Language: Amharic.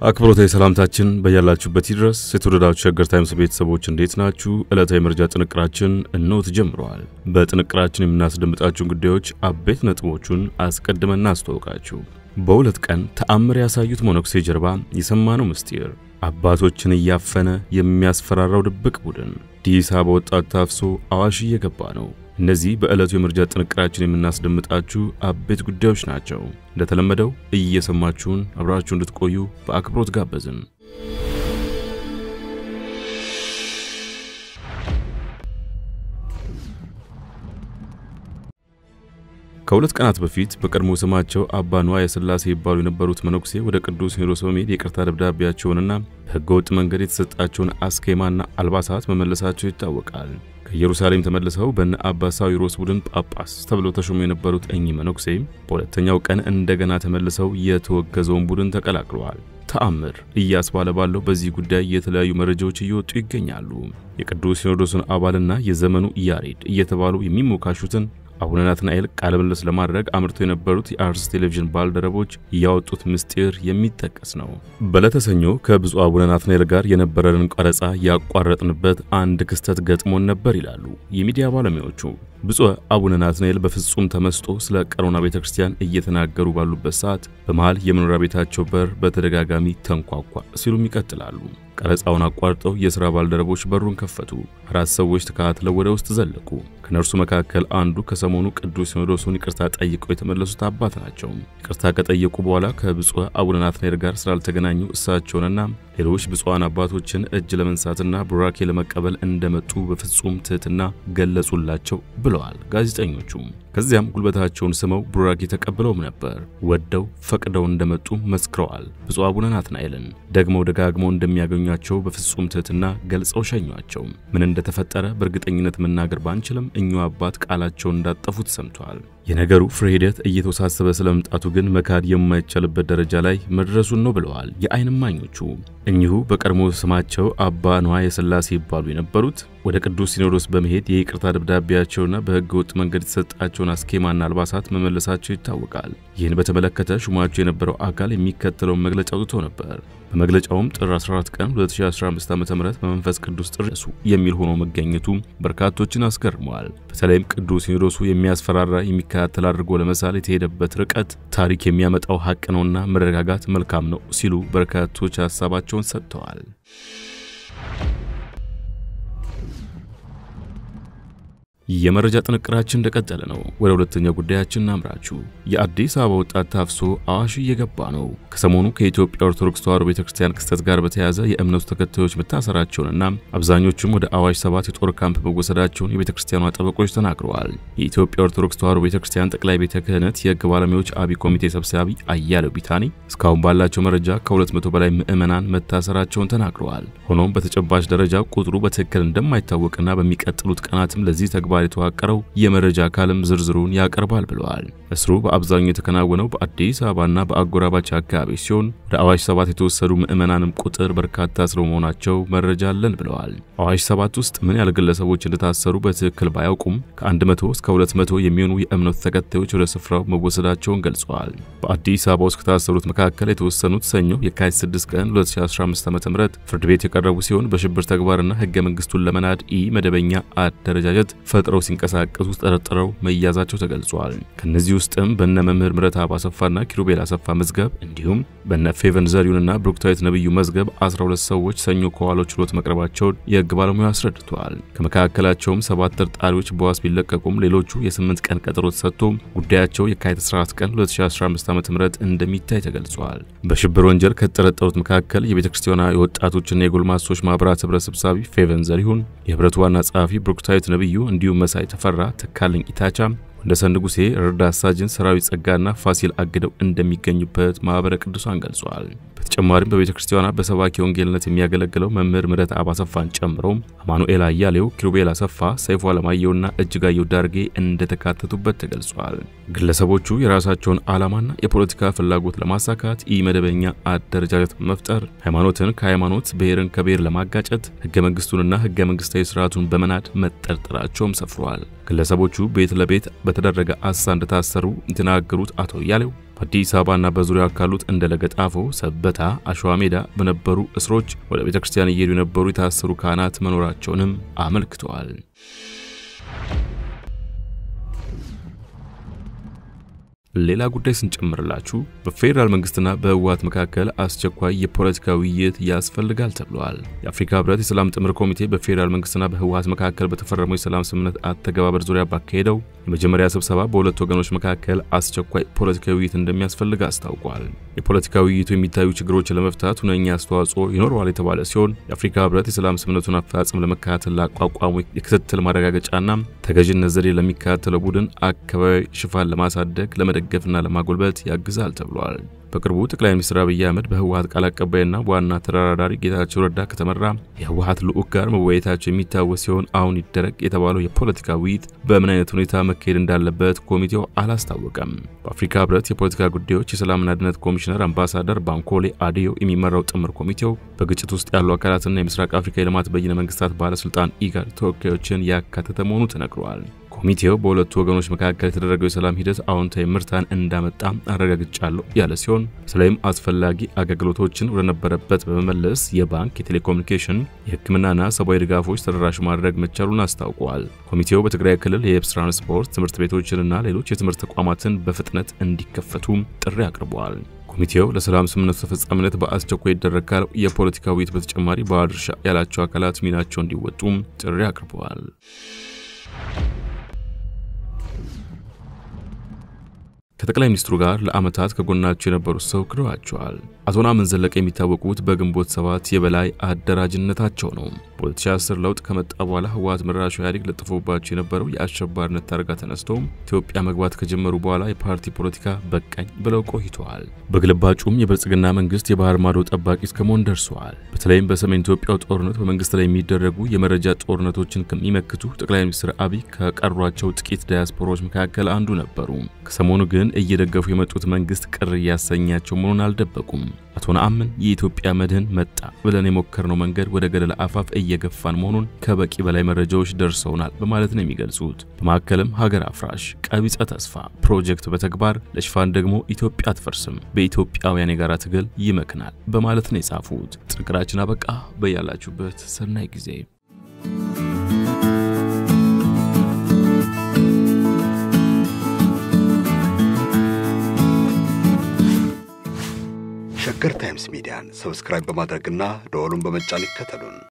አክብሮታዊ ሰላምታችን በያላችሁበት ይድረስ። የተወደዳችሁ ሸገር ታይምስ ቤተሰቦች እንዴት ናችሁ? ዕለታዊ መረጃ ጥንቅራችን እነሆ ተጀምረዋል። በጥንቅራችን የምናስደምጣችሁን ጉዳዮች አበይት ነጥቦቹን አስቀድመን እናስተዋውቃችሁ። በሁለት ቀን ተአምር ያሳዩት መነኩሴ ጀርባ የሰማነው ምስጢር፣ አባቶችን እያፈነ የሚያስፈራራው ድብቅ ቡድን፣ አዲስ አበባ ወጣት ታፍሶ አዋሽ እየገባ ነው። እነዚህ በዕለቱ የመረጃ ጥንቅራችን የምናስደምጣችሁ አበይት ጉዳዮች ናቸው። እንደተለመደው እየሰማችሁን አብራችሁ እንድትቆዩ በአክብሮት ጋበዝን። ከሁለት ቀናት በፊት በቀድሞ ስማቸው አባ ንዋየ ሥላሴ ይባሉ የነበሩት መነኩሴ ወደ ቅዱስ ሲኖዶስ በመሄድ የይቅርታ ደብዳቤያቸውንና በሕገወጥ መንገድ የተሰጣቸውን አስኬማና አልባሳት መመለሳቸው ይታወቃል። ከኢየሩሳሌም ተመልሰው በነ አባ ሳዊሮስ ቡድን ጳጳስ ተብለው ተሾሙ የነበሩት እኚህ መነኩሴ በሁለተኛው ቀን እንደገና ተመልሰው የተወገዘውን ቡድን ተቀላቅለዋል። ተአምር እያስባለ ባለው በዚህ ጉዳይ የተለያዩ መረጃዎች እየወጡ ይገኛሉ። የቅዱስ ሲኖዶስን አባልና የዘመኑ ያሬድ እየተባሉ የሚሞካሹትን አቡነ ናትናኤል ቃለ ምልልስ ለማድረግ አምርተው የነበሩት የአርስ ቴሌቪዥን ባልደረቦች ያወጡት ምስጢር የሚጠቀስ ነው። በዕለተ ሰኞ ከብፁዕ አቡነ ናትናኤል ጋር የነበረንን ቀረጻ ያቋረጥንበት አንድ ክስተት ገጥሞን ነበር ይላሉ የሚዲያ ባለሙያዎቹ። ብፁዕ አቡነ ናትናኤል በፍጹም ተመስጦ ስለ ቀሮና ቤተ ክርስቲያን እየተናገሩ ባሉበት ሰዓት በመሃል የመኖሪያ ቤታቸው በር በተደጋጋሚ ተንኳኳ ሲሉም ይቀጥላሉ። ቀረጻውን አቋርጠው የሥራ ባልደረቦች በሩን ከፈቱ። አራት ሰዎች ተከታትለው ወደ ውስጥ ዘለቁ። ከነርሱ መካከል አንዱ ከሰሞኑ ቅዱስ ሲኖዶሱን ይቅርታ ጠይቀው የተመለሱት አባት ናቸው። ይቅርታ ከጠየቁ በኋላ ከብፁዕ አቡነ ናትናኤል ጋር ስላልተገናኙ እሳቸውንና ሌሎች ብፁዓን አባቶችን እጅ ለመንሳትና ቡራኬ ለመቀበል እንደመጡ በፍጹም ትሕትና ገለጹላቸው ብለዋል ጋዜጠኞቹ። ከዚያም ጉልበታቸውን ስመው ቡራኬ ተቀብለውም ነበር። ወደው ፈቅደው እንደመጡ መስክረዋል። ብፁዕ አቡነ ናትናኤልን ደግመው ደጋግመው እንደሚያገኟቸው በፍጹም ትሕትና ገልጸው ሸኟቸው። ምን እንደተፈጠረ በእርግጠኝነት መናገር ባንችልም እኚሁ አባት ቃላቸውን እንዳጠፉት ሰምተዋል። የነገሩ ፍሬ ሂደት እየተወሳሰበ ስለመምጣቱ ግን መካድ የማይቻልበት ደረጃ ላይ መድረሱን ነው ብለዋል የዓይን እማኞቹ። እኚሁ በቀድሞ ስማቸው አባ ንዋየ ሥላሴ ይባሉ የነበሩት ወደ ቅዱስ ሲኖዶስ በመሄድ የይቅርታ ደብዳቤያቸውና በሕገ ወጥ መንገድ የተሰጣቸውን አስኬማና አልባሳት መመለሳቸው ይታወቃል። ይህን በተመለከተ ሹማቸው የነበረው አካል የሚከተለውን መግለጫ አውጥቶ ነበር። በመግለጫውም ጥር 14 ቀን 2015 ዓ.ም በመንፈስ ቅዱስ ጥርሱ የሚል ሆኖ መገኘቱ በርካቶችን አስገርመዋል። በተለይም ቅዱስ ሲኖዶሱ የሚያስፈራራ የሚከታተል አድርጎ ለመሳል የተሄደበት ርቀት ታሪክ የሚያመጣው ሀቅ ነውና መረጋጋት መልካም ነው ሲሉ በርካቶች ሀሳባቸውን ሰጥተዋል። የመረጃ ጥንቅራችን እንደቀጠለ ነው። ወደ ሁለተኛው ጉዳያችን እናምራችሁ። የአዲስ አበባ ወጣት ታፍሶ አዋሽ እየገባ ነው። ከሰሞኑ ከኢትዮጵያ ኦርቶዶክስ ተዋሕዶ ቤተክርስቲያን ክስተት ጋር በተያያዘ የእምነቱ ተከታዮች መታሰራቸውንና አብዛኞቹም ወደ አዋሽ ሰባት የጦር ካምፕ መወሰዳቸውን የቤተክርስቲያኗ ጠበቆች ተናግረዋል። የኢትዮጵያ ኦርቶዶክስ ተዋሕዶ ቤተክርስቲያን ጠቅላይ ቤተ ክህነት የሕግ ባለሙያዎች አብይ ኮሚቴ ሰብሳቢ አያሌው ቢታኒ እስካሁን ባላቸው መረጃ ከ200 በላይ ምዕመናን መታሰራቸውን ተናግረዋል። ሆኖም በተጨባጭ ደረጃ ቁጥሩ በትክክል እንደማይታወቅና በሚቀጥሉት ቀናትም ለዚህ ተግባር የተዋቀረው የመረጃ አካልም ዝርዝሩን ያቀርባል ብለዋል። እስሩ በአብዛኛው የተከናወነው በአዲስ አበባና በአጎራባች አካባቢ ሲሆን ወደ አዋሽ ሰባት የተወሰዱ ምዕመናንም ቁጥር በርካታ ስለመሆናቸው መረጃ አለን ብለዋል። አዋሽ ሰባት ውስጥ ምን ያህል ግለሰቦች እንደታሰሩ በትክክል ባያውቁም ከ100 እስከ 200 የሚሆኑ የእምነቱ ተከታዮች ወደ ስፍራው መወሰዳቸውን ገልጸዋል። በአዲስ አበባ ውስጥ ከታሰሩት መካከል የተወሰኑት ሰኞ የካቲት 6 ቀን 2015 ዓ.ም ፍርድ ቤት የቀረቡ ሲሆን በሽብር ተግባርና ህገ መንግስቱን ለመናድ ኢ መደበኛ አደረጃጀት ፈጥረው ሲንቀሳቀሱ ተጠርጥረው መያዛቸው ተገልጿል። ከነዚህ ውስጥም በነ መምህር ምረትአብ አሰፋና ኪሩቤል አሰፋ መዝገብ እንዲሁም በነ ፌቨን ዘሪሁንና ብሩክታዊት ነብዩ መዝገብ 12 ሰዎች ሰኞ ከዋለው ችሎት መቅረባቸውን የህግ ባለሙያ አስረድተዋል። ከመካከላቸውም ሰባት ተጠርጣሪዎች በዋስ ቢለቀቁም ሌሎቹ የስምንት ቀን ቀጠሮ ተሰጥቶ ጉዳያቸው የካቲት 14 ቀን 2015 ዓ.ም እንደሚታይ ተገልጿል። በሽብር ወንጀል ከተጠረጠሩት መካከል የቤተ ክርስቲያኗ የወጣቶችና የጎልማሶች ማህበራት ህብረት ሰብሳቢ ፌቨን ዘሪሁን፣ የህብረቱ ዋና ጸሐፊ ብሩክታዊት ነብዩ እንዲሁም መሳይ ተፈራ፣ ተካልኝ ኢታቻ ወንደሰን ንጉሴ፣ ረዳት ሳጅን ሰራዊት ጸጋና ፋሲል አግደው እንደሚገኙበት ማኅበረ ቅዱሳን ገልጿል። በተጨማሪም በቤተ ክርስቲያኗ በሰባኪ ወንጌልነት የሚያገለግለው መምህር ምረትአብ አሰፋን ጨምሮ አማኑኤል አያሌው፣ ኪሩቤል አሰፋ፣ ሰይፉ አለማየሁና እጅጋየሁ ዳርጌ እንደተካተቱበት ተገልጿል። ግለሰቦቹ የራሳቸውን ዓላማና የፖለቲካ ፍላጎት ለማሳካት ኢ መደበኛ አደረጃጀት በመፍጠር ሃይማኖትን ከሃይማኖት ብሔርን ከብሔር ለማጋጨት ህገ መንግስቱንና ህገ መንግስታዊ ስርዓቱን በመናድ መጠርጠራቸውም ሰፍሯል። ግለሰቦቹ ቤት ለቤት በተደረገ አሳ እንደታሰሩ የተናገሩት አቶ እያሌው በአዲስ አበባና በዙሪያው ካሉት እንደ ለገጣፎ፣ ሰበታ፣ አሸዋ ሜዳ በነበሩ እስሮች ወደ ቤተ ክርስቲያን እየሄዱ የነበሩ የታሰሩ ካህናት መኖራቸውንም አመልክተዋል። ሌላ ጉዳይ ስንጨምርላችሁ በፌዴራል መንግስትና በህወሓት መካከል አስቸኳይ የፖለቲካ ውይይት ያስፈልጋል ተብሏል። የአፍሪካ ህብረት የሰላም ጥምር ኮሚቴ በፌዴራል መንግስትና በህወሓት መካከል በተፈረመው የሰላም ስምምነት አተገባበር ዙሪያ ባካሄደው የመጀመሪያ ስብሰባ በሁለቱ ወገኖች መካከል አስቸኳይ ፖለቲካዊ ውይይት እንደሚያስፈልግ አስታውቋል። የፖለቲካ ውይይቱ የሚታዩ ችግሮችን ለመፍታት ሁነኛ አስተዋጽኦ ይኖረዋል የተባለ ሲሆን የአፍሪካ ህብረት የሰላም ስምምነቱን አፈጻጸም ለመከታተል ላቋቋሙ የክትትል ማረጋገጫና ተገዥነት ዘዴ ለሚከታተለው ቡድን አካባቢ ሽፋን ለማሳደግ ለመደገፍና ለማጎልበት ያግዛል ተብሏል። በቅርቡ ጠቅላይ ሚኒስትር አብይ አህመድ በህወሓት ቃል አቀባይና በዋና ተደራዳሪ ጌታቸው ረዳ ከተመራ የህወሓት ልዑክ ጋር መወያየታቸው የሚታወስ ሲሆን አሁን ይደረግ የተባለው የፖለቲካ ውይይት በምን አይነት ሁኔታ መካሄድ እንዳለበት ኮሚቴው አላስታወቀም። በአፍሪካ ህብረት የፖለቲካ ጉዳዮች የሰላምና ደህንነት ኮሚሽነር አምባሳደር ባንኮሌ አዲዮ የሚመራው ጥምር ኮሚቴው በግጭት ውስጥ ያሉ አካላትና የምስራቅ አፍሪካ የልማት በይነ መንግስታት ባለስልጣን ኢጋድ ተወካዮችን ያካተተ መሆኑ ተነግሯል። ኮሚቴው በሁለቱ ወገኖች መካከል የተደረገው የሰላም ሂደት አዎንታዊ ምርታን እንዳመጣ አረጋግጫለሁ ያለ ሲሆን በተለይም አስፈላጊ አገልግሎቶችን ወደነበረበት በመመለስ የባንክ፣ የቴሌኮሙኒኬሽን፣ የሕክምናና ሰብአዊ ድጋፎች ተደራሽ ማድረግ መቻሉን አስታውቋል። ኮሚቴው በትግራይ ክልል የየብስ ትራንስፖርት፣ ትምህርት ቤቶችንና ሌሎች የትምህርት ተቋማትን በፍጥነት እንዲከፈቱ ጥሪ አቅርበዋል። ኮሚቴው ለሰላም ስምምነቱ ተፈጻሚነት በአስቸኳይ ይደረግ ካለው የፖለቲካ ውይይት በተጨማሪ ባለድርሻ ያላቸው አካላት ሚናቸው እንዲወጡም ጥሪ አቅርበዋል። ከጠቅላይ ሚኒስትሩ ጋር ለዓመታት ከጎናቸው የነበሩት ሰው ክደዋቸዋል። አቶ ናምን ዘለቀ የሚታወቁት በግንቦት ሰባት የበላይ አደራጅነታቸው ነው። በ2010 ለውጥ ከመጣ በኋላ ህወሓት መራሹ ኢህአዴግ ለጥፎባቸው የነበረው የአሸባሪነት ታርጋ ተነስተው ኢትዮጵያ መግባት ከጀመሩ በኋላ የፓርቲ ፖለቲካ በቃኝ ብለው ቆይተዋል። በግልባጩም የብልጽግና መንግስት የባህር ማዶ ጠባቂ እስከመሆን ደርሰዋል። በተለይም በሰሜን ኢትዮጵያው ጦርነት በመንግስት ላይ የሚደረጉ የመረጃ ጦርነቶችን ከሚመክቱ ጠቅላይ ሚኒስትር አብይ ከቀሯቸው ጥቂት ዳያስፖራዎች መካከል አንዱ ነበሩ። ከሰሞኑ ግን እየደገፉ የመጡት መንግስት ቅር እያሰኛቸው መሆኑን አልደበቁም። አቶ ነአምን የኢትዮጵያ መድህን መጣ ብለን የሞከርነው መንገድ ወደ ገደል አፋፍ እየገፋን መሆኑን ከበቂ በላይ መረጃዎች ደርሰውናል በማለት ነው የሚገልጹት። በማዕከልም ሀገር አፍራሽ ቀቢጸ ተስፋ ፕሮጀክት በተግባር ለሽፋን ደግሞ ኢትዮጵያ አትፈርስም፣ በኢትዮጵያውያን የጋራ ትግል ይመክናል በማለት ነው የጻፉት። ጥንቅራችን አበቃ። በያላችሁበት ሰናይ ጊዜ ሸገር ታይምስ ሚዲያን ሰብስክራይብ በማድረግና ደወሉን በመጫን ይከተሉን።